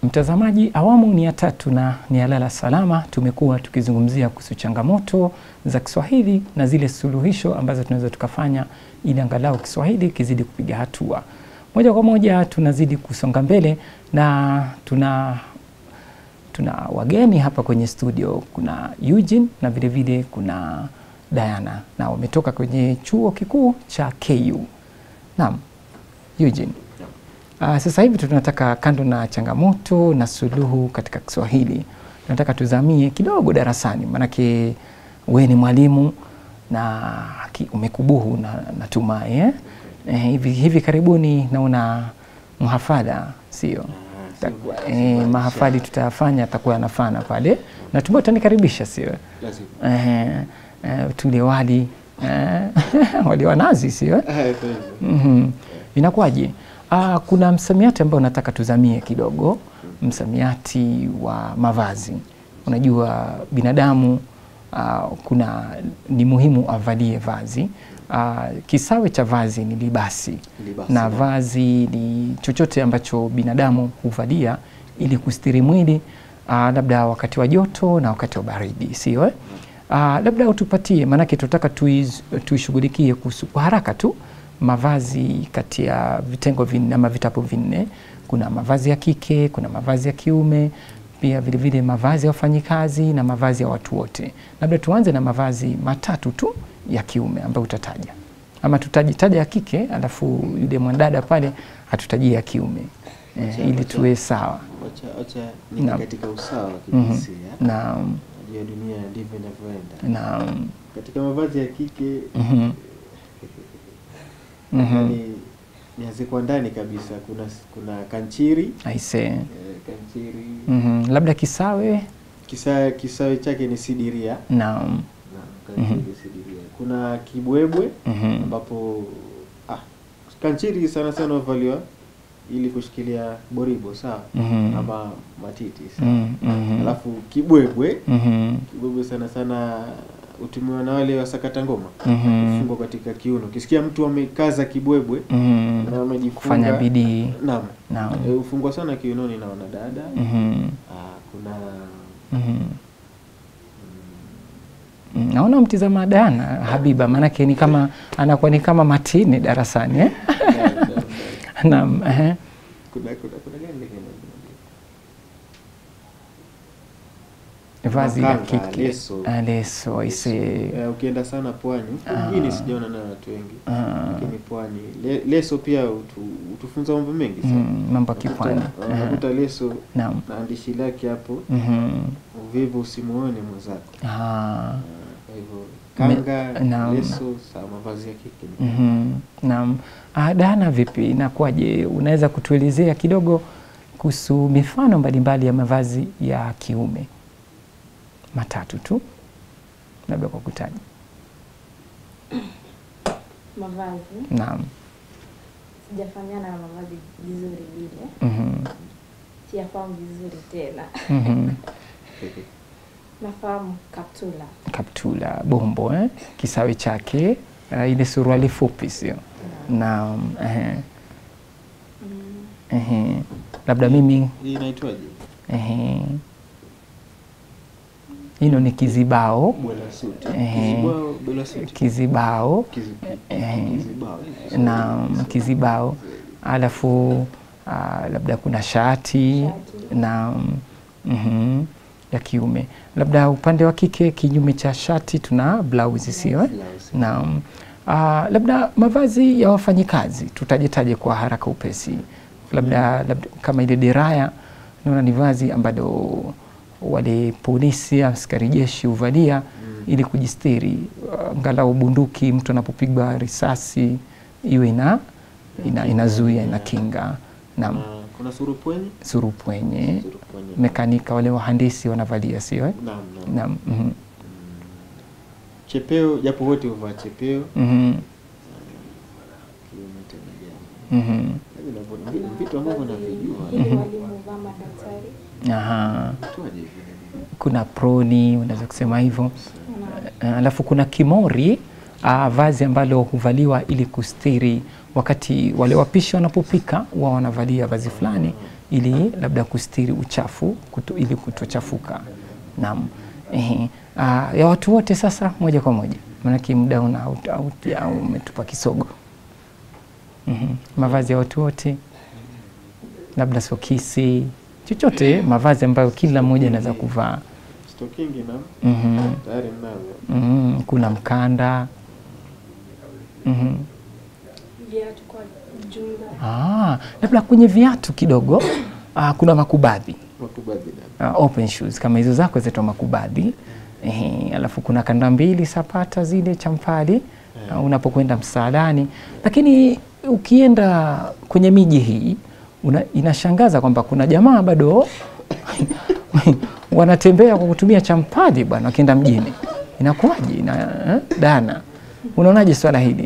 Mtazamaji, awamu ni ya tatu na ni ya lala salama. Tumekuwa tukizungumzia kuhusu changamoto za Kiswahili na zile suluhisho ambazo tunaweza tukafanya ili angalau Kiswahili kizidi kupiga hatua. Moja kwa moja tunazidi kusonga mbele na tuna tuna wageni hapa kwenye studio. Kuna Eugene na vile vile kuna Diana na wametoka kwenye chuo kikuu cha KU. Naam, Eugene. Uh, sasa hivi tunataka kando na changamoto na suluhu katika Kiswahili, tunataka tuzamie kidogo darasani, maanake we ni mwalimu na ki- umekubuhu na natumai eh? Eh, hivi, hivi karibuni naona mhafadha sio? Ta- eh, mahafali tutayafanya atakuwa yanafana pale, natumai utanikaribisha sio? Lazima. Eh, eh, tule wali eh, wali wa nazi sio? Eh, kwa hivyo. Mhm. Inakuwaje? Ah, kuna msamiati ambao nataka tuzamie kidogo, msamiati wa mavazi. Unajua binadamu ah, kuna ni muhimu avalie vazi. Ah, kisawe cha vazi ni libasi, Libasi, na naam. vazi ni chochote ambacho binadamu huvalia ili kustiri mwili ah, labda wakati wa joto na wakati wa baridi, sio eh? Ah, labda utupatie, maanake tunataka tuiz- tuishughulikie kuhusu kwa haraka tu mavazi kati ya vitengo vinne ama vitabu vinne. Kuna mavazi ya kike, kuna mavazi ya kiume, pia vile vile mavazi ya wafanyikazi na mavazi ya watu wote. Labda tuanze na mavazi matatu tu ya kiume ambayo utataja, ama tutajitaja ya kike, alafu yule mwanadada pale hatutajia ya kiume eh, Wacha- ili wacha- tuwe sawa. Wacha wacha niko Naam. katika usawa wa Mhm. kijinsia. Naam, Najua dunia ndivyo inavyoenda. naam, Katika mavazi ya kike mhm, mhm. yani nianze kwa ndani kabisa, kuna kuna kanchiri Aise, eh, kanchiri mhm. labda kisawe. kisa kisawe chake ni sidiria Naam, na kanchiri sidiria. Kuna kibwebwe mhm, ambapo ah, kanchiri sana sana huvaliwa ili kushikilia boribo sawa, mhm, ama matiti sawa. mhm, mhm, Alafu kibwebwe mhm, kibwebwe sana sana hutumiwa na wale wasakata ngoma mhm, kufungwa katika kiuno. Ukisikia mtu amekaza kibwebwe mhm. na amejifunga Kufanya bidii. naam, Naam. Eh, hufungwa sana kiunoni na wanadada. Mhm, Ah, kuna mhm. Mm, Naona mtizama Diana Habiba, maanake ni kama anakuwa ni kama matini darasani eh? naam, naam, naam. Naam, ehe. kuna kuna kuna gani lingine? vazi la Makanga, kike leso. Ah, leso aise. Eh, ukienda sana pwani Ah. mjini sijaona na watu wengi Ah, lakini pwani le, leso pia hutu, hutufunza mambo mengi sana mm, mambo ya kipwani. Unakuta- Aha. unakuta leso Naam. na andishi lake hapo Mhm. uvivu usimuone mwenzako Ah, Ah, kwa hivyo Me- kanga naam. leso saa mavazi ya kike ni mhm. Naam. Ah, Diana, vipi, inakuwaje? Unaweza kutuelezea kidogo kuhusu mifano mbalimbali ya mavazi ya kiume matatu tu, labda kwa kutaja. mavazi Naam. sijafanyana na mavazi vizuri vile Mhm. siyafahamu vizuri tena Mhm. nafahamu kaptula Kaptula, bombo eh? Kisawe chake uh, ile suruali fupi sio? Naam. Ehe. mm, Ehe. Labda mimi hii inaitwaje ehe. Hilo ni kizibao, bwela suti Ehe. kizibao bwela suti kizibao Kizi- Ehe. kizibao na kizibao, alafu uh, labda kuna shati Shati. na mhm, ya kiume. Labda upande wa kike, kinyume cha shati tuna blausi, sio eh? Blouse. Naam. Ah, labda mavazi ya wafanyikazi tutajetaje kwa haraka upesi, labda, labda kama ile deraya, naona ni vazi ambalo wale polisi, askari jeshi huvalia Mm. ili kujistiri, angalau bunduki, mtu anapopigwa risasi iwe ina, ina, inazuia inakinga. Naam, Na kuna surupwenye surupwenye, surupwenye mekanika, wale wahandisi wanavalia, sio eh? naam naam Naam. mhm, chepeo japo wote huvaa chepeo mhm, kiume tena gani mhm. Lakini navyo- vi- vitu ambavyo navijua ili walimu vaa madaktari Aha. Tuaje vile kuna proni unaweza kusema hivyo na Eh, alafu kuna kimori uh, vazi ambalo huvaliwa ili kustiri wakati wale wapishi wanapopika wao wanavalia vazi fulani ili labda kustiri uchafu kuto, ili kutochafuka. Naam. Ehe. Ah, ya watu wote sasa moja kwa moja, maanake muda una au- au- au umetupa kisogo. Mhm. Mavazi ya watu wote, labda sokisi, chochote mavazi ambayo kila mmoja anaweza kuvaa. Stokingi na Mhm. tayari mnavyo. Mhm. Kuna mkanda. Mhm. Viatu kwa jumla. Ah, labda kwenye viatu kidogo ah, kuna makubadhi Makubadhi na uh, open shoes kama hizo zako zinaitwa makubadhi. Ehe, alafu kuna kanda mbili sapata zile champali uh, unapokwenda msaadani, lakini ukienda kwenye miji hii una, inashangaza kwamba kuna jamaa bado wanatembea kwa kutumia champali bwana, wakienda mjini. Inakuwaje? na eh, Dana, unaonaje swala hili?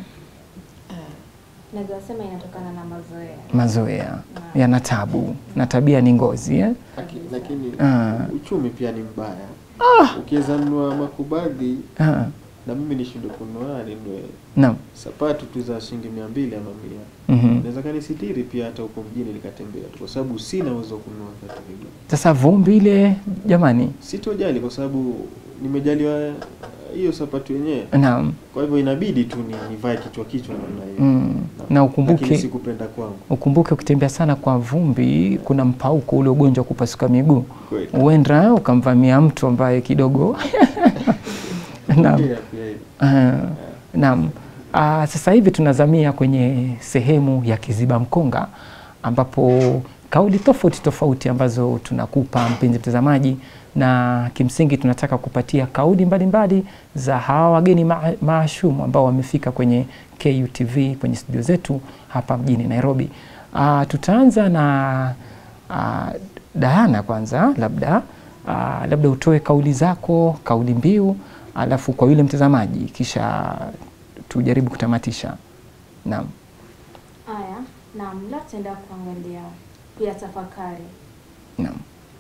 Naweza sema inatokana na mazoea. Mazoea yana tabu na tabia ni ngozi eh? Laki- lakini Ah. uchumi pia ni mbaya. Ukiweza nunua makubadhi Ah, na mimi nishindwe kununua ninunue naam. sapatu tu za shilingi mia mbili ama mia Mhm. naweza kanisitiri pia hata huko mjini nikatembea tu, kwa sababu sina uwezo wa kununua viatu hivyo. Sasa vumbi ile jamani, Sitojali kwa sababu nimejaliwa uh, hiyo sapatu yenyewe, naam. kwa hivyo inabidi tu ni nivae kichwa kichwa namna hiyo Mm. Na ukumbuke lakini sikupenda kwangu ukumbuke ukitembea sana kwa vumbi kuna mpauko ule ugonjwa wa kupasuka miguu kweli. huenda ukamvamia mtu ambaye kidogo naam. Pia- pia hivi. Ah, naam. Ah, sasa hivi tunazamia kwenye sehemu ya Kiziba Mkonga ambapo kauli tofauti tofauti ambazo tunakupa mpenzi mtazamaji, na kimsingi tunataka kupatia kauli mbalimbali za hawa wageni maa- maashumu ambao wamefika kwenye KUTV kwenye studio zetu hapa mjini Nairobi. Ah, tutaanza na ah, Diana kwanza, labda ah, labda utoe kauli zako, kauli mbiu, alafu kwa yule mtazamaji, kisha tujaribu kutamatisha. Naam. Haya, naam, leo tutaenda kuangalia pia tafakari. Naam.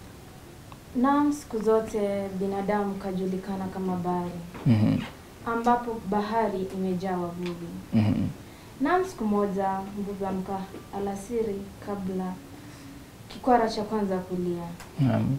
Naam, siku zote binadamu kajulikana kama bahari, Mhm. ambapo bahari imejaa wavuvi. Mhm. Naam, siku moja mvuvi amka alasiri kabla kikwara cha kwanza kulia, Naam.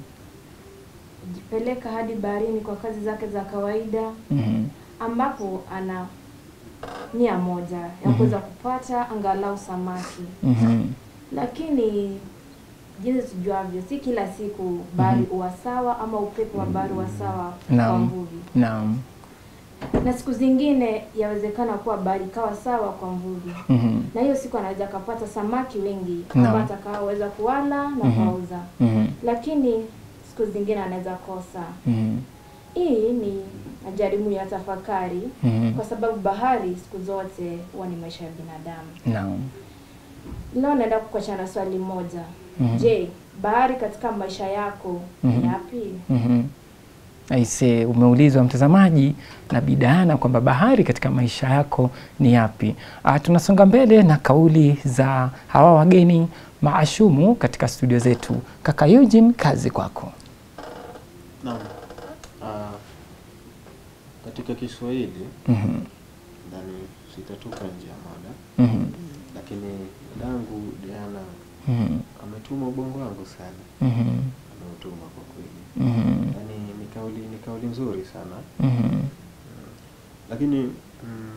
jipeleka hadi baharini kwa kazi zake za kawaida, Mhm. ambapo ana nia moja ya kuweza kupata angalau samaki. Mhm. Lakini jinsi tujuavyo, si kila siku bahari huwa sawa ama upepo wa bahari huwa sawa kwa Naam. mvuvi, Naam. na siku zingine yawezekana kuwa bahari ikawa sawa kwa mvuvi, Mhm. na hiyo siku anaweza akapata samaki wengi Naam. ambao atakaoweza kuwala na Mhm. kuwauza, Mhm. lakini siku zingine anaweza kosa. Mhm. Hii ni majaribu ya tafakari, Mhm. kwa sababu bahari siku zote huwa ni maisha ya binadamu. Naam. Leo naenda kukuachana na swali moja. Mhm. Je, bahari katika maisha yako Mhm. ni yapi? Mhm. Aise, umeulizwa mtazamaji na Bidana kwamba bahari katika maisha yako ni yapi? Ah, tunasonga mbele na kauli za hawa wageni maashumu katika studio zetu. Kaka Eugene, kazi kwako. Naam. Ah, katika Kiswahili Mhm. ndani sitatoka nje ya mada, Mhm. lakini dangu Diana Mhm. ametuma ubongo wangu sana, Mhm. ameutuma kwa kweli. Mhm. Yaani ni kauli ni kauli nzuri sana Mhm. lakini mm,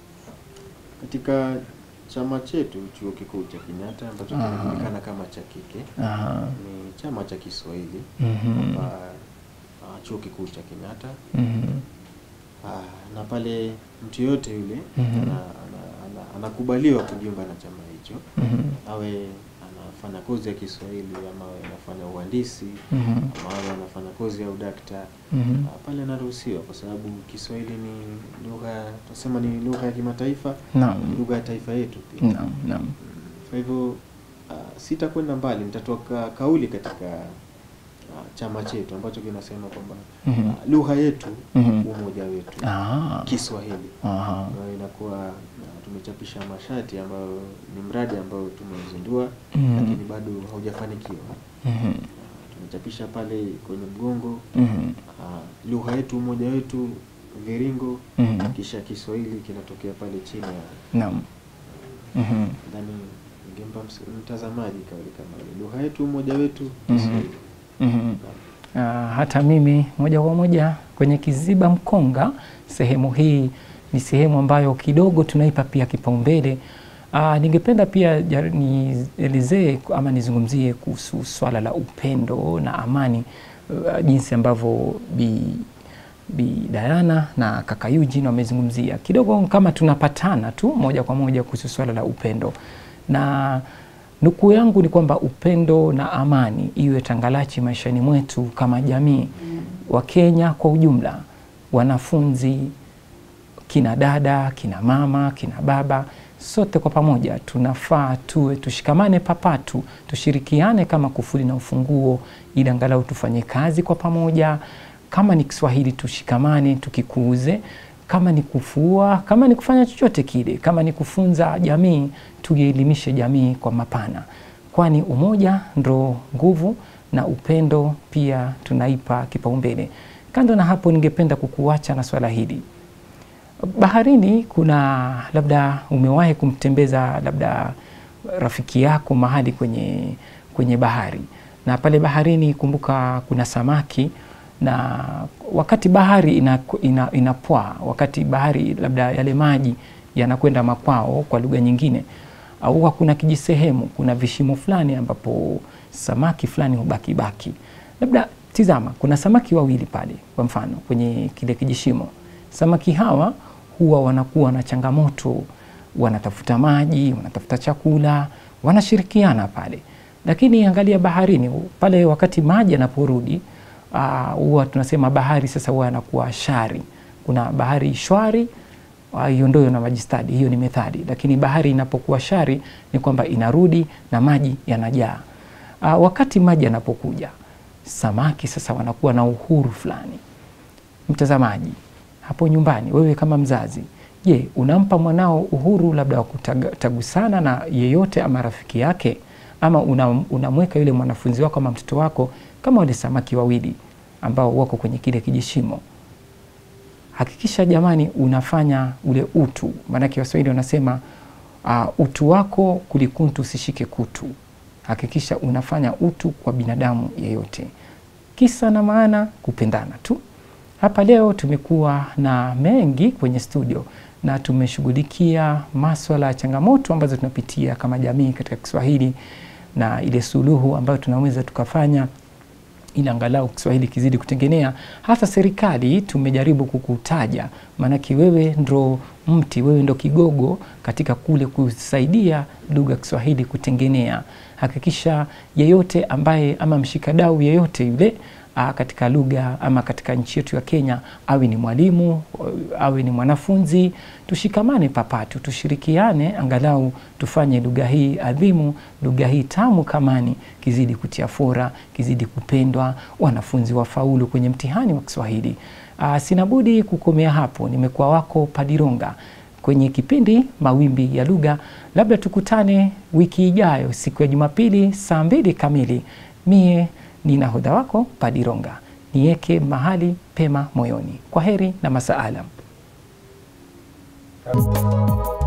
katika chama chetu chuo kikuu cha Kenyatta ambacho Aha. kinajulikana kama cha kike Aha. ni chama cha Kiswahili Mhm. kwamba ah, chuo kikuu cha Kenyatta Mhm. ah, na pale mtu yoyote yule Mhm. ana, ana, ana, anakubaliwa kujiunga na chama hicho Mhm. awe anafanya kozi ya Kiswahili ama awe anafanya uhandisi Mhm. ama awe anafanya kozi ya udakta Mhm. Ah, pale anaruhusiwa kwa sababu Kiswahili ni lugha tunasema ni lugha ya kimataifa, ni Naam. lugha ya taifa yetu pia. Naam. Naam. Mm, Kwa hivyo ah, sitakwenda mbali, nitatoka kauli katika ah, chama chetu ambacho kinasema kwamba Mhm. ah, lugha yetu Mhm. umoja wetu Ah. Kiswahili. Aha. Ambayo inakuwa ah, tumechapisha mashati ambayo ni mradi ambao tumezindua Mhm. lakini bado haujafanikiwa. Mhm. Ah, tumechapisha pale kwenye mgongo Mhm. Ah, lugha yetu umoja wetu viringo Mhm. kisha Kiswahili kinatokea pale chini ya Naam. Mhm. Nadhani ningempa ms- mtazamaji kauli kama hiyo. Lugha yetu, umoja wetu, Mhm. Kiswahili. Mhm. Ah, hata mimi moja kwa moja kwenye Kiziba Mkonga, sehemu hii ni sehemu ambayo kidogo tunaipa pia kipaumbele. Ah, ningependa pia jar- nielezee ama nizungumzie kuhusu swala la upendo na amani, ah, jinsi ambavyo Bi, Bi Diana na kaka Eugene wamezungumzia kidogo, kama tunapatana tu moja kwa moja kuhusu swala la upendo na nukuu yangu ni kwamba upendo na amani iwe tangalachi maishani mwetu kama jamii wa Kenya kwa ujumla, wanafunzi, kina dada, kina mama, kina baba, sote kwa pamoja tunafaa tuwe tushikamane papatu, tushirikiane kama kufuli na ufunguo, ili angalau tufanye kazi kwa pamoja. Kama ni Kiswahili tushikamane, tukikuuze kama ni kufua, kama ni kufanya chochote kile, kama ni kufunza jamii, tuielimishe jamii kwa mapana, kwani umoja ndo nguvu na upendo pia tunaipa kipaumbele. Kando na hapo, ningependa kukuacha na swala hili. Baharini kuna labda umewahi kumtembeza labda rafiki yako mahali kwenye, kwenye bahari, na pale baharini kumbuka kuna samaki na wakati bahari inapoa ina, ina wakati bahari labda yale maji yanakwenda makwao kwa lugha nyingine, au kuna kijisehemu, kuna vishimo fulani ambapo samaki fulani hubaki baki. Labda tizama, kuna samaki wawili pale, kwa mfano kwenye kile kijishimo. Samaki hawa huwa wanakuwa na changamoto, wanatafuta maji, wanatafuta chakula, wanashirikiana pale, lakini angalia baharini pale, wakati maji yanaporudi huwa uh, tunasema bahari sasa huwa yanakuwa shari. Kuna bahari shwari, hiyo uh, ndio na majistadi, hiyo ni methali. Lakini bahari inapokuwa shari ni kwamba inarudi na maji yanajaa. Uh, wakati maji yanapokuja, samaki sasa wanakuwa na uhuru fulani. Mtazamaji hapo nyumbani, wewe kama mzazi, je, unampa mwanao uhuru labda wa kutagusana na yeyote ama rafiki yake, ama unamweka yule mwanafunzi wako ama mtoto wako kama wale samaki wawili ambao wako kwenye kile kijishimo. Hakikisha jamani, unafanya ule utu, maanake Waswahili wanasema uh, utu wako kulikuntu usishike kutu. Hakikisha unafanya utu kwa binadamu yeyote, kisa na maana kupendana tu. Hapa leo tumekuwa na mengi kwenye studio na tumeshughulikia maswala ya changamoto ambazo tunapitia kama jamii katika Kiswahili na ile suluhu ambayo tunaweza tukafanya ili angalau Kiswahili kizidi kutengenea. Hata serikali tumejaribu kukutaja, maanake wewe ndo mti, wewe ndo kigogo katika kule kusaidia lugha ya Kiswahili kutengenea. Hakikisha yeyote ambaye ama mshikadau yeyote yule a, katika lugha ama katika nchi yetu ya Kenya, awe ni mwalimu, awe ni mwanafunzi, tushikamane papatu, tushirikiane, angalau tufanye lugha hii adhimu, lugha hii tamu kamani kizidi kutia fora, kizidi kupendwa, wanafunzi wafaulu kwenye mtihani wa Kiswahili. Aa, sina budi kukomea hapo. Nimekuwa wako Padironga kwenye kipindi Mawimbi ya Lugha. Labda tukutane wiki ijayo siku ya Jumapili saa mbili kamili. Mie ni nahodha wako Padironga, niweke mahali pema moyoni. Kwa heri na masaalam.